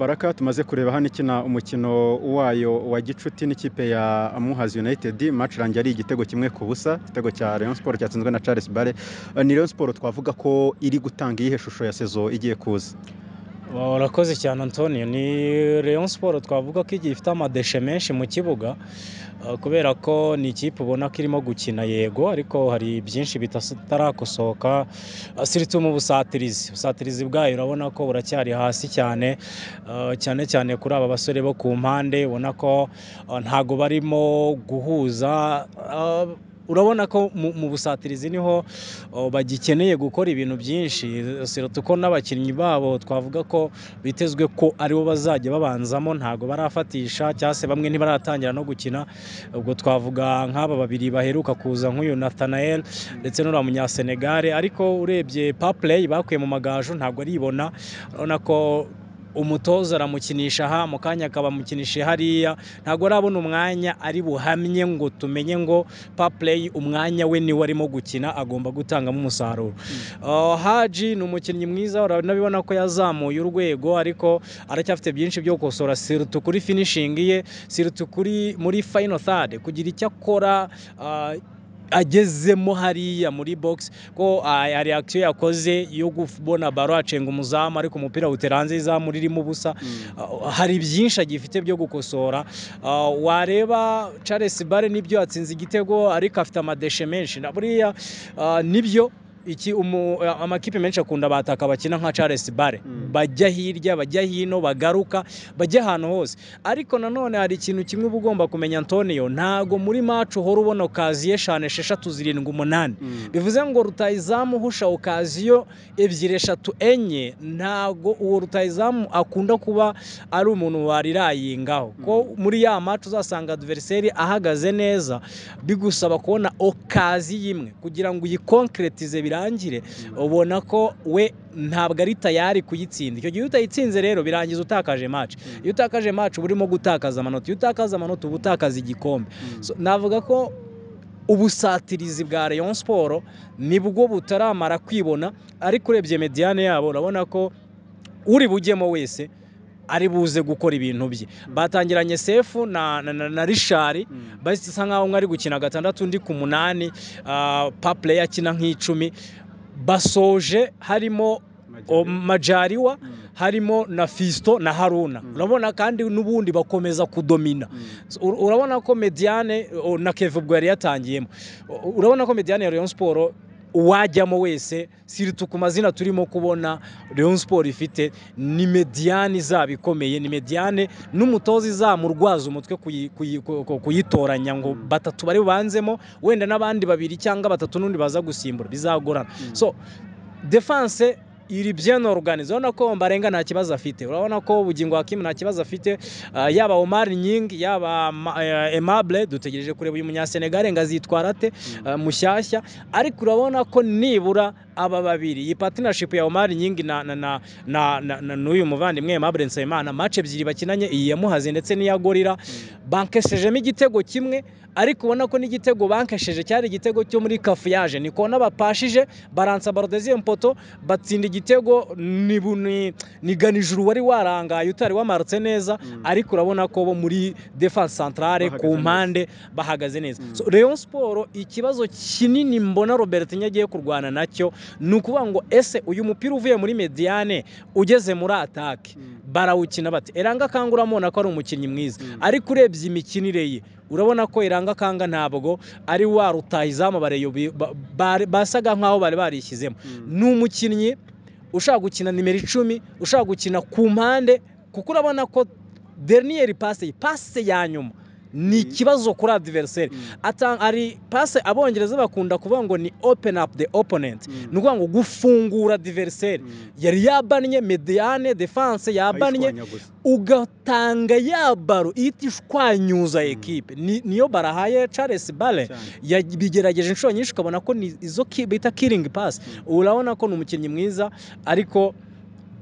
Baraka tumaze kureba hano ikina umukino wayo wa gicuti n'ikipe ya Muhazi United match rangiye ari igitego kimwe ku busa igitego cya Rayon Sport cyatsinzwe na Charles Bare ni Rayon Sport twavuga ko iri gutanga iyihe shusho ya sezo igiye kuza urakoze cyane antonio ni Rayon Sport twavuga ko igihe ifite amadeshe menshi mu kibuga uh, kubera ko ni ikipe ubona ko irimo gukina yego ariko hari byinshi bitarakosoka asiritumu busatirizi busatirizi bwayo urabona ko buracyari hasi cyane uh, cyane cyane kuri aba basore bo ku mpande ubona ko uh, ntago barimo guhuza uh, urabona ko mu busatirizi niho bagikeneye gukora ibintu byinshi ko n'abakinnyi babo twavuga ko bitezwe ko aribo bazajya babanzamo ntabwo barafatisha cyangwa se bamwe ntibaratangira no gukina ubwo twavuga nk'aba babiri baheruka kuza nk'uyu Nathanael ndetse n'uriya munyasenegare ariko urebye papureyi bakuye mu magaju ntabwo aribona urabona ko umutoza aramukinisha aha mu kanya akaba amukinishije hariya ntabwo arabona umwanya ari buhamye ngo tumenye ngo papureyi umwanya we niwe arimo gukina agomba gutangamo umusaruro haji ni umukinnyi mwiza urabona ko yazamuye urwego ariko aracyafite byinshi byo gukosora sirutu kuri finishingi ye sirutu kuri muri fayino thade kugira icyo akora agezemo hariya muri bogisi ko hari akisiyo yakoze yo kubona baro acenga umuzamu ariko umupira wutera hanze y'izamu ririmo ubusa hari byinshi agifite byo gukosora wareba Charles bare nibyo yatsinze igitego ariko afite amadeshe menshi na buriya nibyo iki amakipe menshi akunda bataka bakina nka Charles bare bajya hirya bajya hino bagaruka bajya ahantu hose ariko nanone hari ikintu kimwe uba ugomba kumenya antonio ntago muri macu uhora ubona okaziyo eshanu esheshatu zirindwi umunani bivuze ngo rutayizamu uhusha okaziyo ebyiri eshatu enye ntago uwo rutayizamu akunda kuba ari umuntu warirayingaho ko muri ya macu uzasanga adiveriseri ahagaze neza bigusaba kubona okaziyo imwe kugira ngo uyikonkeretize birane birangire ubona ko we ntabwo ari tayari kuyitsinda icyo gihe utayitsinze rero birangiza utakaje maci iyo utakaje maci uba urimo gutakaza amanota iyo utakaza amanota uba utakaza igikombe navuga ko ubusatirizi bwa Rayon siporo nibwo butaramara kwibona ariko urebye mediyane yabo urabona ko uri bujyemo wese ari buze gukora ibintu bye batangiranye sefu na na rishari basa nkaho umwe ari gukina gatandatu undi ku munani papure akina nk'icumi basoje harimo majariwa harimo na fisito na haruna urabona kandi n'ubundi bakomeza kudomina urabona ko mediyane na keve ubwo yari yatangiyemo urabona ko mediyane ya leon siporo uwajyamo wese siritu ku mazina turimo kubona leon siporo ifite ni mediyane izaba ikomeye ni mediyane n'umutoza izamurwaza umutwe kuyitoranya ngo batatu bari bubanzemo wenda n'abandi babiri cyangwa batatu n'undi baza gusimbura bizagorana so defanse iri byano oruganize urabona ko mbarenga nta kibazo afite urabona ko ubugingo hakimu nta kibazo afite yaba omari nyingi yaba emabure dutegereje kureba uyu munyasenegare ngo azitwara ate mushyashya ariko urabona ko nibura aba babiri iyi patinashipu ya omari nyingi n'uyu muvandimwe emabure nsabimana mace ebyiri bakinanye iyi yamuhaze ndetse n'iya gorira bankeshejemo igitego kimwe ariko ubona ko n'igitego bankesheje cyari igitego cyo muri kafuyaje ni kubona bapashije baransa barodeziye poto batsinda igitego ni ganijuru wari warangaye utari wamarutse neza ariko urabona ko bo muri defanse santarare ku mpande bahagaze neza Rayon siporo ikibazo kinini mbona robert nyagiye kurwana nacyo ni ukuvuga ngo ese uyu mupira uvuye muri mediyane ugeze muri atake barawukina bati eranga kanga uramubona ko ari umukinnyi mwiza ariko urebye imikinire ye urabona ko iranga kanga ntabwo ari wa rutayizamu basaga nkaho bari barishyizemo ni umukinnyi ushaka gukina nimero icumi ushaka gukina ku mpande kuko urabona ko deriniyeri pase pase ya nyuma ni ikibazo kuri adiveriseri ari pase abongereza bakunda kuvuga ngo ni openi apu de oponenti ni ukuvuga ngo gufungura adiveriseri yari yabannye mediyane defanse yabannye ugatanga ya baro ihita ishwanyuza ekipe niyo barahaye Charles bare bigerageje inshuro nyinshi ukabona ko ni izo bita kiringi pasi urabona ko ni umukinnyi mwiza ariko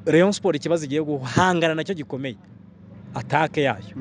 Rayon siporo ikibazo igiye guhangana nacyo gikomeye atake yayo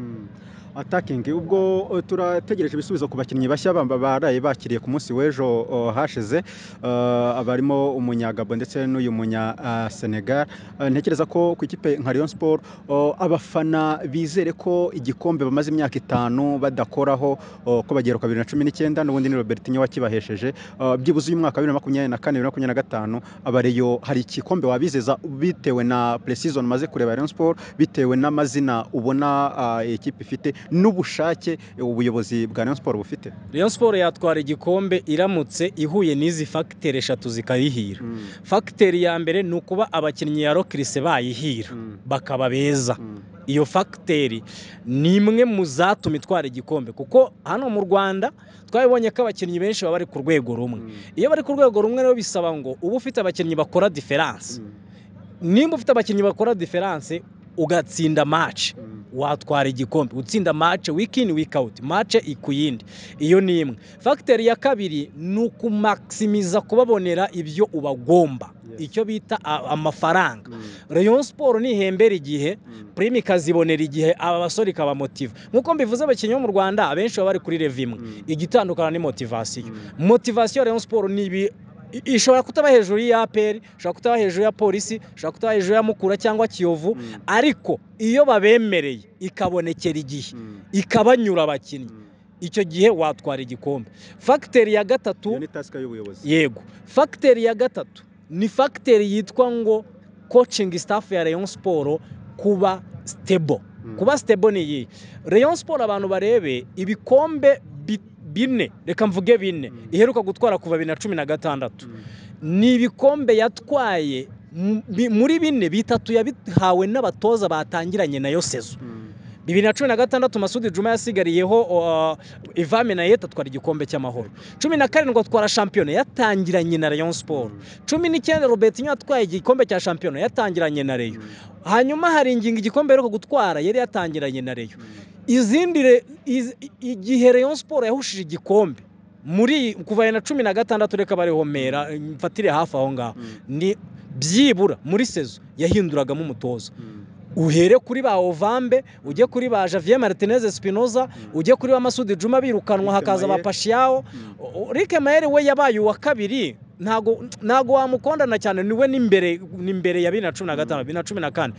atakingi ubwo uh, turategereje ibisubizo ku bakinnyi bashya bamba baraye bakiriye ku munsi w'ejo uh, hashize uh, barimo umunyagabo ndetse n'uyu munya uh, Senegal uh, ntekereza ko ku ikipe nka Rayon Sport uh, abafana bizere ko igikombe bamaze imyaka itanu badakoraho uh, ko bagera ku 2019 n'ubundi ni Robertinho wakibahesheje uh, byibuze uyu mwaka wa 2024 na 2025 abareyo hari ikikombe wabizeza bitewe na pre-season maze kureba Rayon Sport bitewe n'amazina ubona uh, ikipe ifite n'ubushake ubuyobozi bwa Rayon Sport bufite Rayon Sport yatwara igikombe iramutse ihuye n'izi facteur eshatu zikayihira Mm, facteur ya mbere ni ukuba abakinnyi ya Rockrise bayihira mm, bakaba beza mm. iyo fagiteri ni imwe mu zatuma itwara igikombe kuko hano mu rwanda twabibonye ko abakinnyi benshi baba bari ku rwego rumwe Mm, iyo bari ku rwego rumwe rero bisaba ngo uba ufite abakinnyi bakora diferanse mm, nimba ufite abakinnyi bakora diferanse ugatsinda mace mm, watwara igikombe utsinda mace wiki ini wiki awuti mace ku yindi iyo ni imwe fagiteri ya kabiri ni ukumakisimiza kubabonera ibyo ubagomba Yes. icyo bita a- amafaranga mm, reyo siporo nihembera igihe mm. prime ikazibonera igihe aba basore ikabamotiva nk'uko mbivuze abakinnyi bo mu rwanda abenshi baba bari kuri revi imwe Mm, igitandukana ni motivasiyo mm, motivasiyo ya Rayon Sport ni ibi i- ishobora kutaba hejuru ya APR ishobora kutaba hejuru ya polisi ishobora kutaba hejuru ya mukura cyangwa kiyovu mm, ariko iyo babemereye ikabonekera igihe mm, ikabanyura abakinnyi mm. icyo gihe watwara igikombe fagiteri ya Iyo gatatu ni task y'ubuyobozi yego fagiteri ya gatatu ni fagiteri yitwa ngo coaching staff ya Rayon Sport kuba stable Mm, kuba stable ni iyi Rayon Sport abantu barebe ibikombe bi- bine reka mvuge bine Mm. iheruka gutwara kuva bibiri na cumi na gatandatu mm, ni ibikombe yatwaye mu- bi- muri bine bitatu yabihawe n'abatoza batangiranye nayo sezo mm, bibiri na cumi na gatandatu masudi juma yasigariyeho uh, ivame na yeta atwara igikombe cy'amahoro cumi na karindwi atwara shampiyona yatangiranye na rayon siporo mm, cumi n'icyenda robertinho yatwaye igikombe cya shampiyona yatangiranye na reyo mm, hanyuma hari ingingo igikombe aheruka gutwara yari yatangiranye na reyo mm. izindi re- iz- igihe Rayon Sport yahushije igikombe muri kuva bibiri na cumi na gatandatu reka barihomera mfatire hafi aho ngaho Mm, ni byibura muri sezo yahinduragamo umutoza mm, uhere kuri ba Ovambe ujye kuri ba Javier Martinez Espinoza mm, ujye kuri ba Masudi Juma birukanwa Rick hakaza ba Mayer. Pashiao mm. O- o- Rick Mayer we yabaye uwa kabiri ntago ntago wamukondana cyane niwe n'imbere n'imbere ya bibiri na cumi na gatanu bibiri na cumi na kane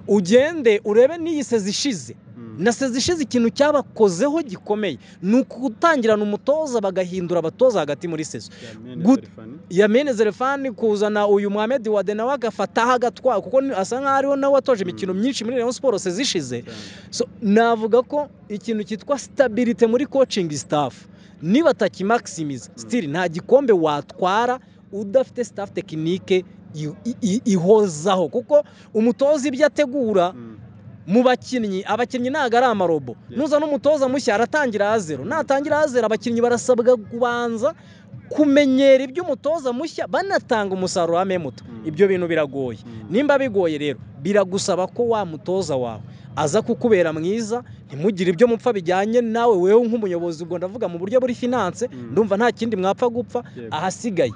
ugende urebe n'iyi sezo ishize Mm. na seza ishize ikintu cyabakozeho gikomeye ni ukutangirana umutoza bagahindura abatoza hagati muri sezo Yamene Good. Serifani. yamene zerefani kuzana uyu muhamedi wade nawe agafataho agatwara kuko ni- asa nk'aho ariho nawe watoje imikino Mm. myinshi muri rayon siporo seza ishize Cyane. So, navuga ko ikintu cyitwa sitabirite muri coaching staff nibatakimakisimiza Mm. sitiri nta gikombe watwara udafite staff tekinike i- i- i- ihozaho kuko umutoza ibyo ategura Mm, mu bakinnyi abakinnyi ntabwo ari amarobo Yes. nuzana umutoza mushya aratangira zero natangira zero abakinnyi barasabwa kubanza kumenyera ibyo umutoza mushya banatanga umusaruro wa memuto Mm. ibyo bintu biragoye mm, nimba bigoye rero biragusaba ko wa mutoza wawe aza kukubera mwiza ntimugire ibyo mupfa bijyanye nawe wewe nk'umuyobozi ubwo ndavuga mu buryo buri finance Mm. ndumva nta kindi mwapfa gupfa yego. ahasigaye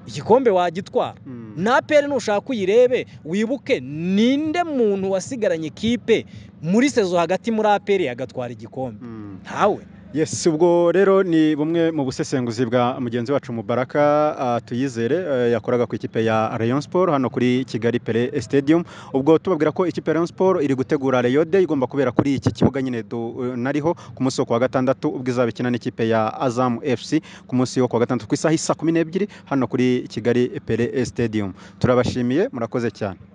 igikombe wagitwara Mm, na peri nushaka uyirebe wibuke ninde muntu wasigaranye ikipe muri sezo hagati muri aperi agatwara igikombe mm. ntawe yes ubwo rero ni bumwe mu busesenguzi bwa mugenzi wacu mubaraka ah, tuyizere eh, yakoraga ku ikipe ya rayon sport hano kuri kigali pele stadium ubwo tubabwira ko ikipe ya rayon sport iri gutegura rayo de igomba kubera kuri iki kibuga nyine du- nariho ku munsi wo kuwa gatandatu ubwo izabikina n'ikipe ya azam fc ku munsi wo kuwa gatandatu ku isaha isa kumi n'ebyiri hano kuri kigali pele stadium turabashimiye murakoze cyane